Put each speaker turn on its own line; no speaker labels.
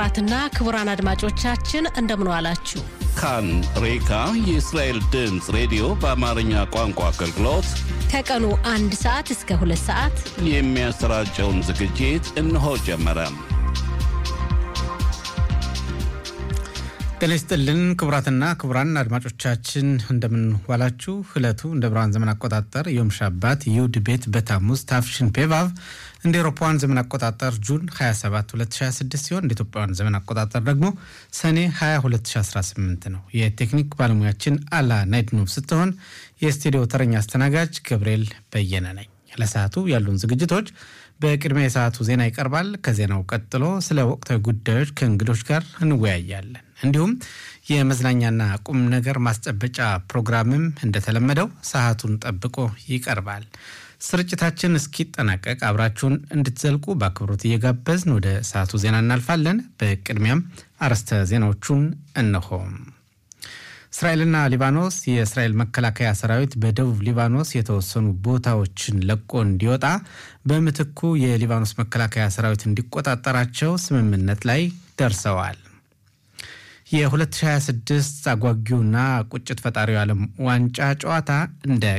ክቡራትና ክቡራን አድማጮቻችን እንደምን ዋላችሁ።
ካን ሬካ የእስራኤል ድምፅ ሬዲዮ በአማርኛ ቋንቋ አገልግሎት
ከቀኑ አንድ ሰዓት እስከ ሁለት ሰዓት
የሚያሰራጨውን ዝግጅት እነሆ ጀመረ።
ጤና ይስጥልን ክቡራትና ክቡራን አድማጮቻችን እንደምን ዋላችሁ። ዕለቱ እንደ ብርሃን ዘመን አቆጣጠር ዮም ሻባት ይሁድ ቤት በታሙዝ ታፍሽን ፔቫቭ እንደ ኤሮፓውያን ዘመን አቆጣጠር ጁን 27 2026 ሲሆን እንደ ኢትዮጵያውያን ዘመን አቆጣጠር ደግሞ ሰኔ 20 2018 ነው። የቴክኒክ ባለሙያችን አላ ናይድኖቭ ስትሆን የስቱዲዮ ተረኛ አስተናጋጅ ገብርኤል በየነ ነኝ። ለሰዓቱ ያሉን ዝግጅቶች በቅድሚያ የሰዓቱ ዜና ይቀርባል። ከዜናው ቀጥሎ ስለ ወቅታዊ ጉዳዮች ከእንግዶች ጋር እንወያያለን። እንዲሁም የመዝናኛና ቁም ነገር ማስጨበጫ ፕሮግራምም እንደተለመደው ሰዓቱን ጠብቆ ይቀርባል። ስርጭታችን እስኪጠናቀቅ አብራችሁን እንድትዘልቁ በአክብሮት እየጋበዝን ወደ ሰዓቱ ዜና እናልፋለን። በቅድሚያም አርዕስተ ዜናዎቹን እነሆም። እስራኤልና ሊባኖስ የእስራኤል መከላከያ ሰራዊት በደቡብ ሊባኖስ የተወሰኑ ቦታዎችን ለቆ እንዲወጣ በምትኩ የሊባኖስ መከላከያ ሰራዊት እንዲቆጣጠራቸው ስምምነት ላይ ደርሰዋል። የ2026 አጓጊውና ቁጭት ፈጣሪው ዓለም ዋንጫ ጨዋታ እንደ